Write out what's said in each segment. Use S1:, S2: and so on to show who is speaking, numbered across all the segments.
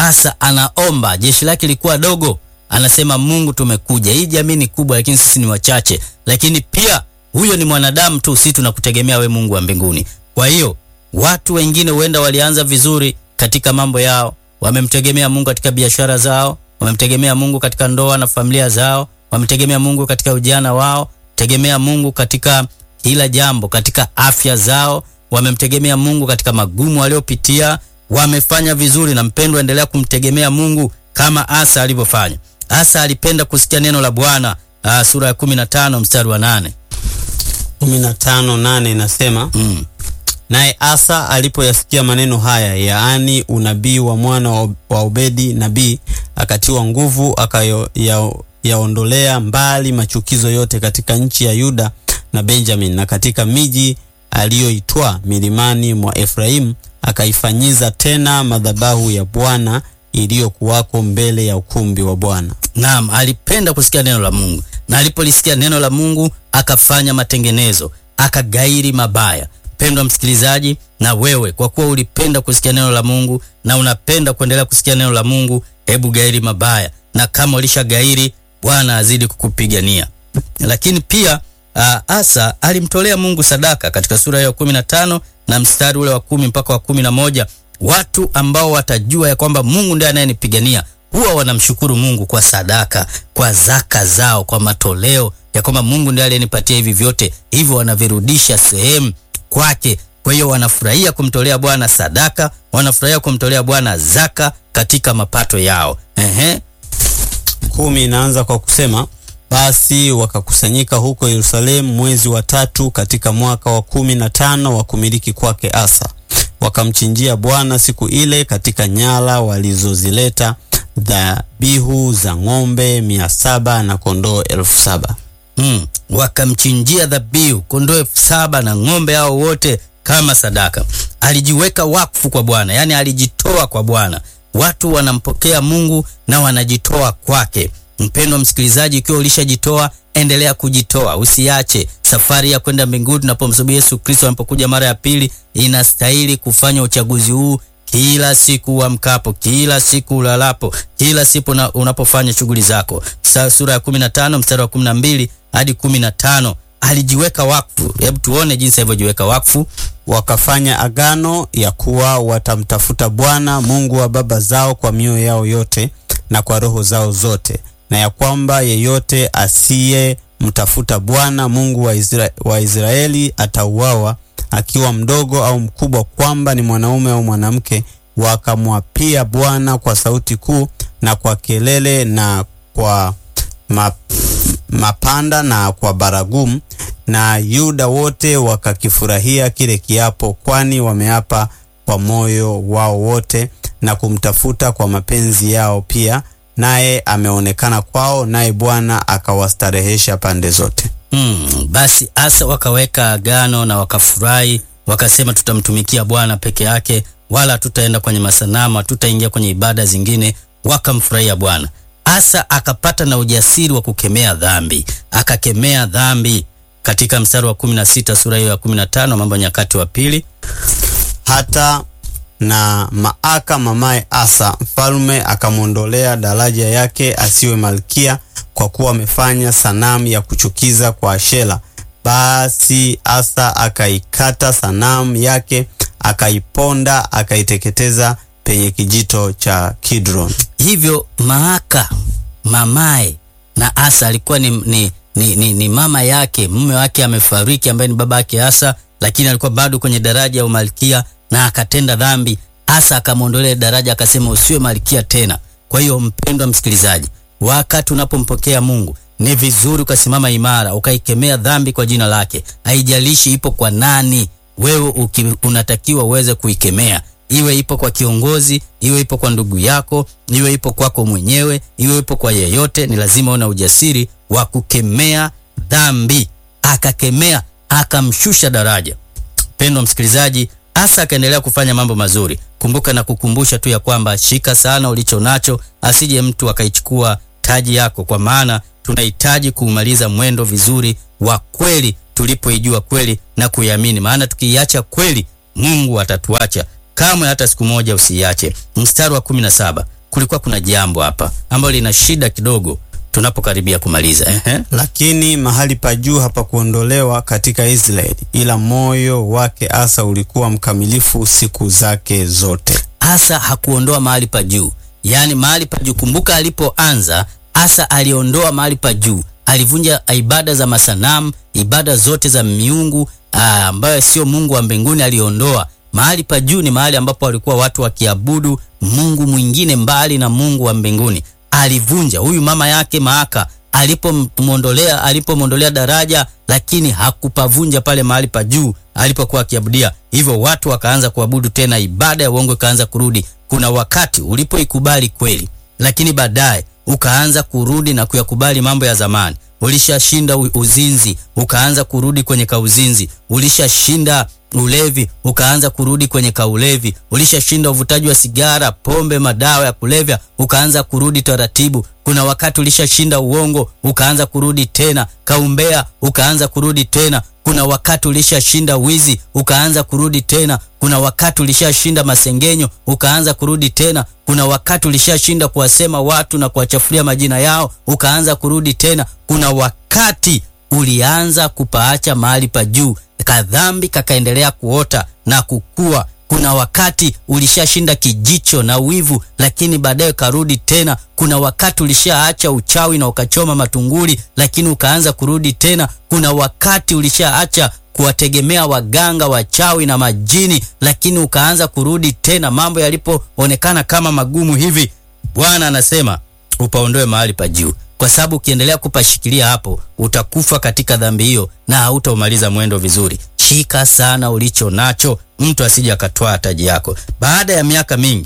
S1: Asa anaomba, jeshi lake lilikuwa dogo, anasema Mungu, tumekuja, hii jamii ni kubwa, lakini sisi ni wachache, lakini pia huyo ni mwanadamu tu, sisi tunakutegemea we Mungu wa mbinguni. Kwa hiyo watu wengine huenda walianza vizuri katika mambo yao, wamemtegemea Mungu katika biashara zao, wamemtegemea Mungu katika ndoa na familia zao, wamemtegemea Mungu katika ujana wao, tegemea Mungu katika kila jambo, katika afya zao, wamemtegemea Mungu katika magumu waliopitia, wamefanya vizuri. Na mpendwa, endelea kumtegemea Mungu kama Asa alivyofanya. Asa alipenda kusikia neno la Bwana. Uh, sura ya 15 mstari wa 8.
S2: 15:8 inasema
S1: Mm.
S2: Naye Asa alipoyasikia maneno haya, yaani unabii wa mwana wa- wa Obedi nabii, akatiwa nguvu, akayaondolea mbali machukizo yote katika nchi ya Yuda na Benjamin, na katika miji aliyoitwaa milimani mwa Efraimu, akaifanyiza tena madhabahu ya Bwana iliyokuwako mbele ya ukumbi wa Bwana.
S1: Naam, alipenda kusikia neno la Mungu, na alipolisikia neno la Mungu akafanya matengenezo, akagairi mabaya. Pendwa msikilizaji, na wewe kwa kuwa ulipenda kusikia neno la Mungu na unapenda kuendelea kusikia neno la Mungu, hebu gairi mabaya, na kama ulisha gairi, Bwana azidi kukupigania. Lakini pia uh, Asa alimtolea Mungu sadaka katika sura hiyo ya kumi na tano na mstari ule wa kumi mpaka wa kumi na moja. Watu ambao watajua ya kwamba Mungu ndiye anayenipigania huwa wanamshukuru Mungu kwa sadaka, kwa zaka zao, kwa matoleo ya kwamba Mungu ndiye aliyenipatia hivi vyote, hivyo wanavirudisha sehemu kwake. Kwa hiyo wanafurahia kumtolea Bwana sadaka, wanafurahia kumtolea Bwana zaka katika mapato yao. Ehe.
S2: kumi inaanza kwa kusema basi wakakusanyika huko Yerusalemu mwezi wa tatu katika mwaka wa kumi na tano wa kumiliki kwake Asa, wakamchinjia Bwana siku ile katika nyala walizozileta dhabihu za ng'ombe mia saba na kondoo elfu saba.
S1: Mm, wakamchinjia dhabihu kondoo elfu saba na ng'ombe hao wote kama sadaka. Alijiweka wakfu kwa Bwana, yaani alijitoa kwa Bwana. Watu wanampokea Mungu na wanajitoa kwake. Mpendwa msikilizaji, ikiwa ulishajitoa, endelea kujitoa, usiache safari ya kwenda mbinguni. Tunapomsubiri Yesu Kristo anapokuja mara ya pili, inastahili kufanya uchaguzi huu kila siku uamkapo, kila siku ulalapo, kila siku una, unapofanya shughuli zako. Sa, sura ya 15 mstari wa 12 hadi 15 alijiweka wakfu. Hebu tuone jinsi alivyojiweka wakfu.
S2: Wakafanya agano ya kuwa watamtafuta Bwana Mungu wa baba zao kwa mioyo yao yote na kwa roho zao zote, na ya kwamba yeyote asiyemtafuta Bwana Mungu wa, Isra wa Israeli atauawa akiwa mdogo au mkubwa, kwamba ni mwanaume au mwanamke. Wakamwapia Bwana kwa sauti kuu na kwa kelele na kwa ma, mapanda na kwa baragumu, na Yuda wote wakakifurahia kile kiapo, kwani wameapa kwa moyo wao wote na kumtafuta kwa mapenzi yao pia, naye ameonekana kwao, naye Bwana akawastarehesha pande zote.
S1: Hmm, basi Asa wakaweka agano na wakafurahi, wakasema tutamtumikia Bwana peke yake, wala tutaenda kwenye masanamu, hatutaingia kwenye ibada zingine. Wakamfurahia Bwana. Asa akapata na ujasiri wa kukemea dhambi, akakemea dhambi katika mstari wa 16 sura hiyo ya 15 Mambo ya Nyakati wa Pili.
S2: Hata na Maaka mamaye Asa mfalme akamwondolea daraja yake asiwe malkia, kwa kuwa amefanya sanamu ya kuchukiza kwa Ashera. Basi Asa akaikata sanamu yake, akaiponda, akaiteketeza penye kijito cha Kidron.
S1: Hivyo Maaka mamaye na Asa alikuwa ni, ni, ni, ni, ni mama yake, mume wake amefariki, ambaye ni baba yake Asa, lakini alikuwa bado kwenye daraja ya umalkia na akatenda dhambi. Asa akamwondolea daraja, akasema usiwe malkia tena. Kwa hiyo mpendwa msikilizaji, wakati unapompokea Mungu ni vizuri ukasimama imara, ukaikemea dhambi kwa jina lake. Haijalishi ipo kwa nani, wewe uki, unatakiwa uweze kuikemea iwe ipo kwa kiongozi, iwe ipo kwa ndugu yako, iwe ipo kwako mwenyewe, iwe ipo kwa yeyote, ni lazima una ujasiri wa kukemea dhambi. Akakemea, akamshusha daraja. Pendwa msikilizaji, Asa akaendelea kufanya mambo mazuri. Kumbuka na kukumbusha tu ya kwamba shika sana ulicho nacho, asije mtu akaichukua taji yako, kwa maana tunahitaji kuumaliza mwendo vizuri wa kweli, tulipoijua kweli na kuiamini, maana tukiiacha kweli Mungu atatuacha kamwe hata siku moja usiiache. Mstari wa 17, kulikuwa kuna jambo hapa ambalo lina shida kidogo tunapokaribia kumaliza. Ehe.
S2: Lakini mahali pa juu hapakuondolewa katika Israeli, ila moyo wake Asa ulikuwa mkamilifu siku zake zote.
S1: Asa hakuondoa mahali pa juu, yaani mahali pa juu. Kumbuka alipoanza Asa aliondoa mahali pa juu, alivunja ibada za masanamu, ibada zote za miungu aa, ambayo sio Mungu wa mbinguni aliondoa. Mahali pa juu ni mahali ambapo walikuwa watu wakiabudu Mungu mwingine mbali na Mungu wa mbinguni. Alivunja huyu mama yake Maaka alipomwondolea alipomwondolea daraja, lakini hakupavunja pale mahali pa juu alipokuwa akiabudia. Hivyo watu wakaanza kuabudu tena, ibada ya uongo ikaanza kurudi. Kuna wakati ulipoikubali kweli, lakini baadaye ukaanza kurudi na kuyakubali mambo ya zamani. Ulishashinda u- uzinzi, ukaanza kurudi kwenye kauzinzi. Ulishashinda ulevi, ukaanza kurudi kwenye kaulevi. Ulishashinda uvutaji wa sigara, pombe, madawa ya kulevya, ukaanza kurudi taratibu. Kuna wakati ulishashinda uongo, ukaanza kurudi tena. Kaumbea, ukaanza kurudi tena. Kuna wakati ulishashinda wizi, ukaanza kurudi tena. Kuna wakati ulishashinda masengenyo, ukaanza kurudi tena. Kuna wakati ulishashinda kuwasema watu na kuwachafulia majina yao, ukaanza kurudi tena. Kuna wakati ulianza kupaacha mahali pa juu, kadhambi kakaendelea kuota na kukua. Kuna wakati ulishashinda kijicho na wivu, lakini baadaye karudi tena. Kuna wakati ulishaacha uchawi na ukachoma matunguli, lakini ukaanza kurudi tena. Kuna wakati ulishaacha kuwategemea waganga wachawi na majini, lakini ukaanza kurudi tena. Mambo yalipoonekana kama magumu hivi, Bwana anasema upaondoe mahali pa juu, kwa sababu ukiendelea kupashikilia hapo utakufa katika dhambi hiyo na hautaumaliza mwendo vizuri. Shika sana ulicho nacho, mtu asije akatwaa taji yako. Baada ya miaka mingi,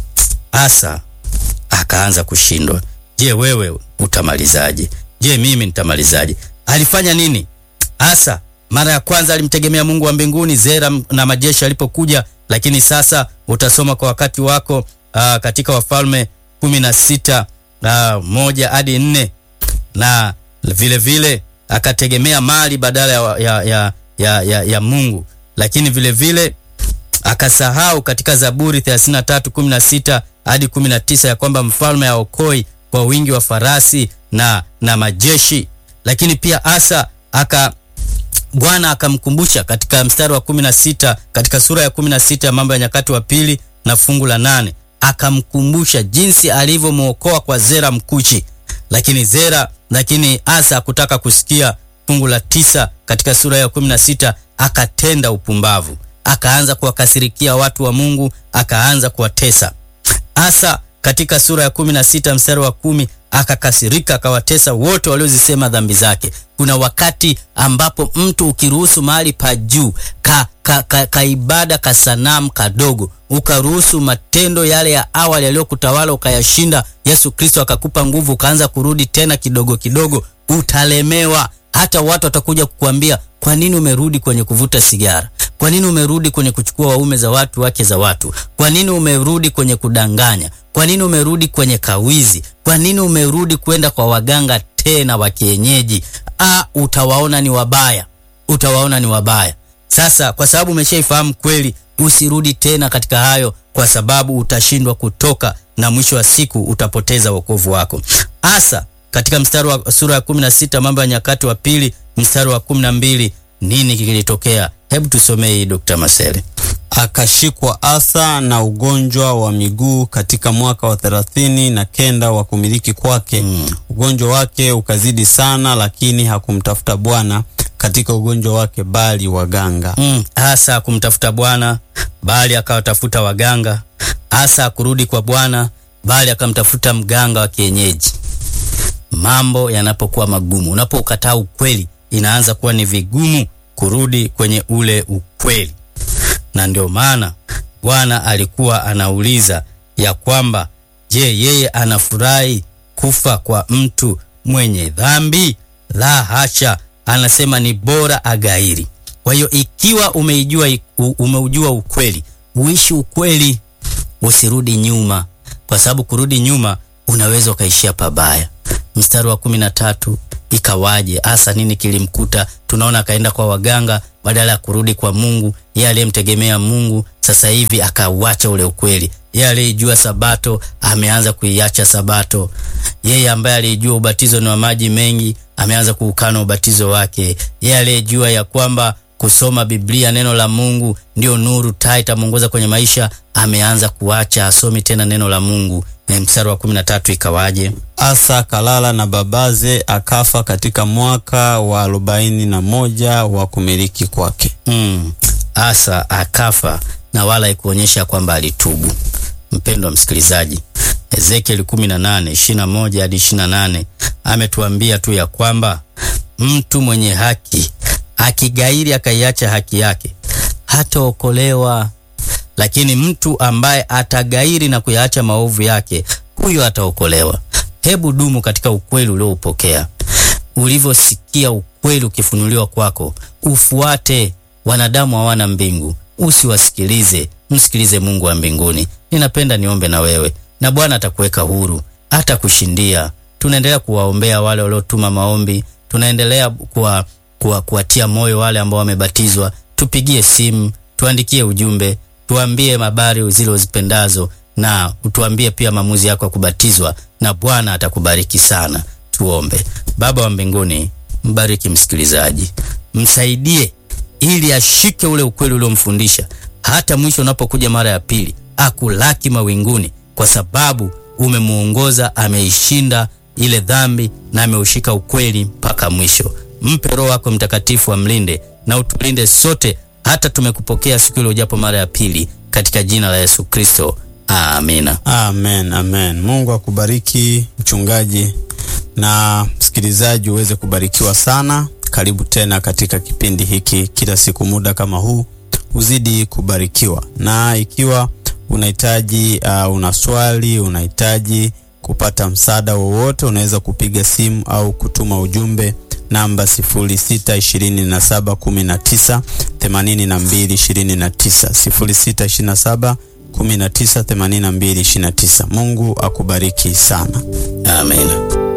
S1: Asa akaanza kushindwa. Je, wewe utamalizaje? Je, mimi nitamalizaje? Alifanya nini Asa? Mara ya kwanza alimtegemea Mungu wa mbinguni, Zera na majeshi alipokuja, lakini sasa utasoma kwa wakati wako aa, katika Wafalme kumi na sita na moja hadi nne na vile vile akategemea mali badala ya, ya, ya, ya, ya, ya Mungu, lakini vile vile akasahau katika Zaburi 33:16 hadi 19 ya kwamba mfalme aokoi kwa wingi wa farasi na, na majeshi. Lakini pia Asa aka Bwana akamkumbusha katika mstari wa 16 katika sura ya 16 ya Mambo ya Nyakati wa Pili na fungu la nane akamkumbusha jinsi alivyomwokoa kwa Zera Mkushi, lakini Zera lakini Asa hakutaka kusikia. Fungu la tisa katika sura ya 16 akatenda upumbavu, akaanza kuwakasirikia watu wa Mungu, akaanza kuwatesa. Asa katika sura ya 16 mstari wa kumi akakasirika akawatesa wote waliozisema dhambi zake. Kuna wakati ambapo mtu ukiruhusu mahali pa juu ka, ka, ka, ka ibada ka sanamu kadogo, ukaruhusu matendo yale ya awali yaliyokutawala ukayashinda, Yesu Kristo akakupa nguvu, ukaanza kurudi tena kidogo kidogo, utalemewa. Hata watu watakuja kukuambia kwa nini umerudi kwenye kuvuta sigara? Kwa nini umerudi kwenye kuchukua waume za watu, wake za watu? Kwa nini umerudi kwenye kudanganya? Kwa nini umerudi kwenye kawizi? Kwa nini umerudi kwenda kwa waganga tena wa kienyeji? Ah, utawaona ni wabaya, utawaona ni wabaya. Sasa kwa sababu umeshaifahamu kweli, usirudi tena katika hayo, kwa sababu utashindwa kutoka na mwisho wa siku utapoteza wokovu wako. Asa katika mstari wa sura ya 16 Mambo ya Nyakati wa Pili mstari wa 12, nini kilitokea? Hebu tusomee hii Dr. Masele.
S2: Akashikwa Asa na ugonjwa wa miguu katika mwaka wa thelathini na kenda wa kumiliki kwake.
S1: Mm.
S2: Ugonjwa wake ukazidi sana, lakini hakumtafuta Bwana katika ugonjwa wake, bali waganga.
S1: Mm, Asa kumtafuta Bwana bali akawatafuta waganga. Asa akurudi kwa Bwana bali akamtafuta mganga wa kienyeji. Mambo yanapokuwa magumu, unapokataa ukweli, inaanza kuwa ni vigumu kurudi kwenye ule ukweli, na ndio maana Bwana alikuwa anauliza ya kwamba je, yeye anafurahi kufa kwa mtu mwenye dhambi? La hasha, anasema ni bora agairi. Kwa hiyo ikiwa umeijua umeujua ukweli, uishi ukweli, usirudi nyuma, kwa sababu kurudi nyuma unaweza ukaishia pabaya. Mstari wa kumi na tatu ikawaje? Asa nini kilimkuta? Tunaona akaenda kwa waganga badala ya kurudi kwa Mungu. Yeye aliyemtegemea Mungu sasa hivi akauacha ule ukweli. Yeye aliyejua Sabato ameanza kuiacha Sabato. Yeye ambaye alijua ubatizo ni wa maji mengi ameanza kuukana ubatizo wake. Yeye aliyejua ya kwamba kusoma Biblia, neno la Mungu ndio nuru taa itamuongoza kwenye maisha, ameanza kuacha, asomi tena neno la Mungu. Na mstari wa kumi na tatu ikawaje?
S2: Asa akalala na babaze, akafa katika mwaka wa arobaini na moja wa kumiliki kwake.
S1: Mm. Asa akafa na wala ikuonyesha kwamba alitubu. Mpendwa msikilizaji, Ezekieli 18 21 hadi 28 ametuambia tu ya kwamba mtu mwenye haki akigairi akaiacha haki yake hataokolewa, lakini mtu ambaye atagairi na kuyaacha maovu yake huyo ataokolewa. Hebu dumu katika ukweli ulioupokea, ulivyosikia ukweli ukifunuliwa kwako, ufuate. Wanadamu hawana mbingu, usiwasikilize, msikilize Mungu wa mbinguni. Ninapenda niombe na wewe, na Bwana atakuweka huru, atakushindia. Tunaendelea kuwaombea wale waliotuma maombi, tunaendelea kuwa, kuwa, kuwatia moyo wale ambao wamebatizwa. Tupigie simu, tuandikie ujumbe, tuambie habari zile uzipendazo, na utuambie pia maamuzi yako ya kubatizwa, na Bwana atakubariki sana. Tuombe. Baba wa mbinguni, mbariki msikilizaji, msaidie ili ashike ule ukweli uliomfundisha, hata mwisho unapokuja mara ya pili akulaki mawinguni, kwa sababu umemuongoza, ameishinda ile dhambi na ameushika ukweli mpaka mwisho. Mpe Roho wako Mtakatifu amlinde na utulinde sote, hata tumekupokea siku ile ujapo mara ya pili, katika jina la Yesu Kristo, amina.
S2: Amen, amen. Mungu akubariki mchungaji na msikilizaji, uweze kubarikiwa sana. Karibu tena katika kipindi hiki kila siku muda kama huu, uzidi kubarikiwa. Na ikiwa unahitaji uh, una swali, unahitaji kupata msaada wowote, unaweza kupiga simu au kutuma ujumbe namba 0627198229 0627 198229. Mungu akubariki sana.
S1: Amina.